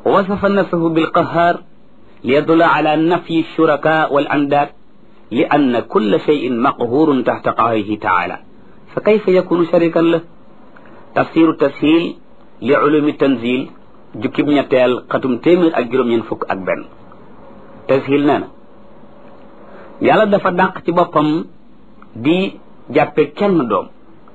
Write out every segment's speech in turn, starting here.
wasafa nafsahu bilqahar liyadulla ala nafyi shuraka wal andaad li anna kulla cheyin maqhurun taxta qahrihi taala fa kayfa yakunu sharikan la tafsiru tashil li ulumi tanzil jukkib ñetteel xatum téeméer ak juróom-ñeent fukk ak benn tashil nee na yàlla dafa dàq ci boppam di jàppe kenn doom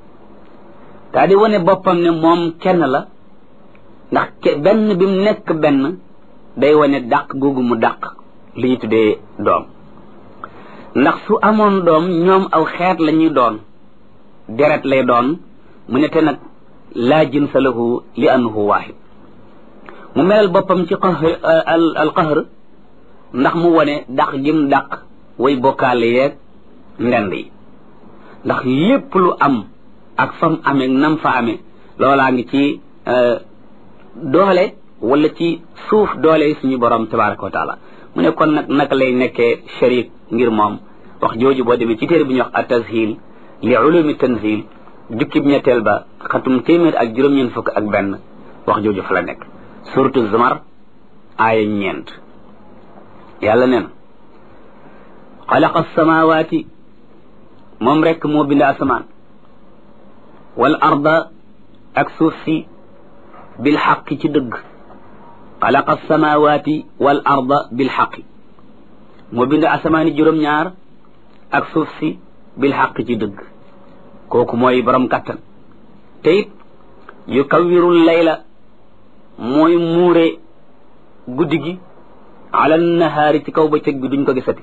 daa di wane boppam ne moom kenn la ndax benn bi mu nekk benn day wane dàq googu mu dàq li ñu tuddee doom ndax su amoon doom ñoom aw xeet la ñuy doon deret lay doon mu ne te nag laa jinsa lahu li annahu waahid mu melal boppam ci qahr al qahr ndax mu wane dàq gim dàq way bokkaale yeeg ndend yi ndax lépp lu am ak fam amee nam fa amee loolaa ngi ci doole wala ci suuf doole suñu borom tabaraka wa taala mu ne kon nag naka lay nekkee sharik ngir moom wax jooju boo demee ci téere bu ñuy wax at-tashil li ulumi tanzil jukkib ñetteel ba xatum téeméer ak juróom-ñeent fukk ak benn wax jooju fa la nekk suratu zumar aaya ñeent yàlla nee na xalaqa samawaati moom rekk moo bind asamaan wal arda ak suuf si bil xaqi ci dëgg xalaqa samawaati wal arda bil xaqi moo bind asamaani juróom-ñaar ak suuf si bil xaqi ci dëgg kooku mooy borom kattan te it yu kawwirul layla mooy muure guddi gi ala nahaari ci kaw bëccëg bi duñ ko gisati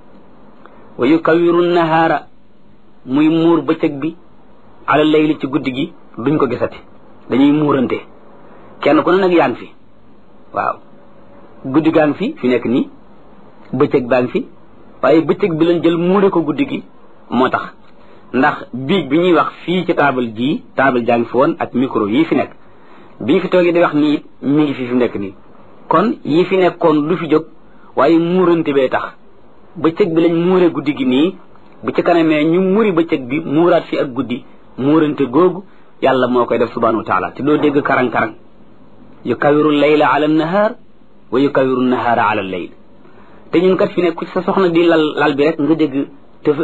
wa yu kawwiru nahaara muy muur bëccëg bi ala layli ci guddi gi duñ ko gisati dañuy muurante kenn ku ne nag yaa ngi fi waaw guddi gaa ngi fi fi nekk nii bëccëg baa ngi fi waaye bëccëg bi lañ jël muure ko guddi gi moo tax ndax biig bi ñuy wax fii ci taabal jii taabal jaa ngi fi woon ak micro yii fi nekk bi ñu fi toogee di wax nii mi ngi fi fi nekk nii kon yi fi nekkoon du fi jóg waaye muurante bee tax bëccëg bi lañ muure guddi gi nii bu ci kanamee ñu muri bëccëg bi muuraat fi ak guddi muurante googu yàlla moo koy def subhanahu wa taala te doo dégg karang-karang yu kawiru layla ala nahaar wa yu kawiru nahaara ala layl te ñun kat fi ne ku ci sa soxna di lal lal bi rek nga dégg tëf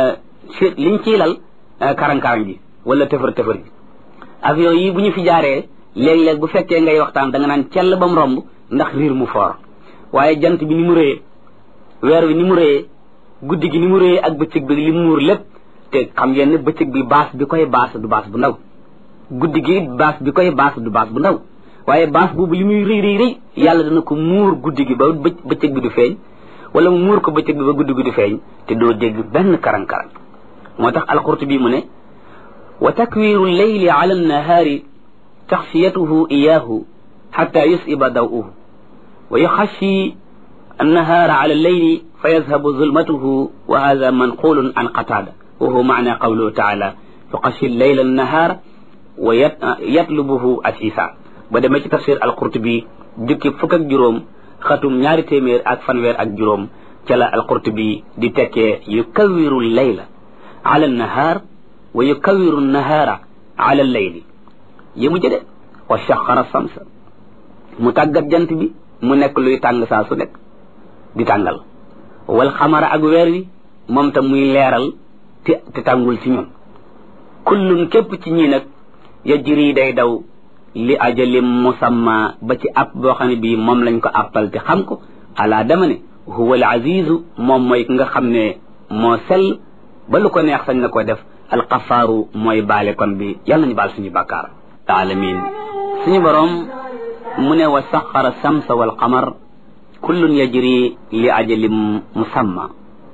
liñ ciy lal karang-karang ji wala tëfër-tëfër ji avion yi bu ñu fi jaaree léeg-léeg bu fekkee ngay waxtaan da nga naan cell ba mu romb ndax riir mu foor waaye jant bi ni mu rëyee weer wi ni mu rëyee guddi gi ni mu rëyee ak bëccëg bi li mu muur lépp te xam ngeen ne bëccëg bi baas bi koy baas du baas bu ndaw guddi gi baas bi koy baas du baas bu ndaw waaye baas boobu li muy rëy rëy rëy yàlla dana ko muur guddi gi ba bëccëg bi du feeñ wala mu muur ko bëccëg bi ba guddi gi du feeñ te doo dégg benn karang-karang moo tax alqurtubi mu ne wa takwiru leyli ala annahaari taxfiyatuhu iyaahu xata yusiba dawuhu wa yuxashi annahaara ala alleyli fa yazhabu zulmatuhu wa hada manqulun an qatada wa huwa maana qawluhu taala yuxashi leyla annahaara wa yatlubuhu asisa ba demee ci tafsir alqurtubi jukki fukk ak juróom xatum ñaari téeméer ak fanweer ak juróom ca la alqurtubi di tekkee yukawiru leyla ala annahaar wa yukawiru nahaara ala alleyli yému jëde wa shaqara samsa mu tàggat jant bi mu nekk luy tàng saa su nekk di tàngal wal xamara ak weer wi moom tam muy leeral te te tàngul ci ñun kullun képp ci ñi nag yajri day daw li ajalim musamma ba ci app boo xam ne bii moom lañ ko appal te xam ko ala dama ne huwa al azizu moom mooy nga xam ne moo sell ba lu ko neex sañ na ko def alxafaaru mooy baale kon bi yàlla ñu baal suñu bàkkaar alamin suñu boroom mu ne wa saxara samsa wal qamar kullun yajri li ajalim musamma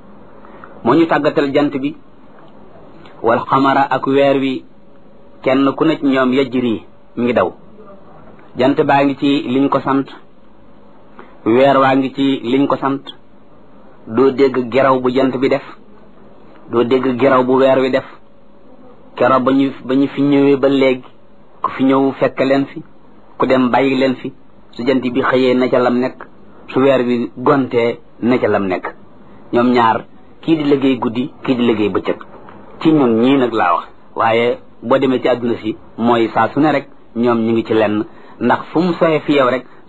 moo ñu tàggatal jant bi wal qamara ak weer wi kenn ku ne ci ñoom yajri mi ngi daw jant baa ngi ci liñ ko sant weer waa ngi ci liñ ko sant doo dégg geraw bu jant bi def doo dégg geraw bu weer wi def keroog ba ñu ba ñu fi ñëwee ba léegi ku fi ñëw fekk leen fi ku dem bàyyi leen fi su jant bi xëyee na ca lam nekk su weer bi gontee na ca lam nekk ñoom ñaar kii di liggéey guddi kii di liggéey bëccëg ci ñun ñii nag laa wax waaye boo demee ci àdduna si mooy saa su ne rek ñoom ñu ngi ci lenn ndax fu mu soxee fi yow rek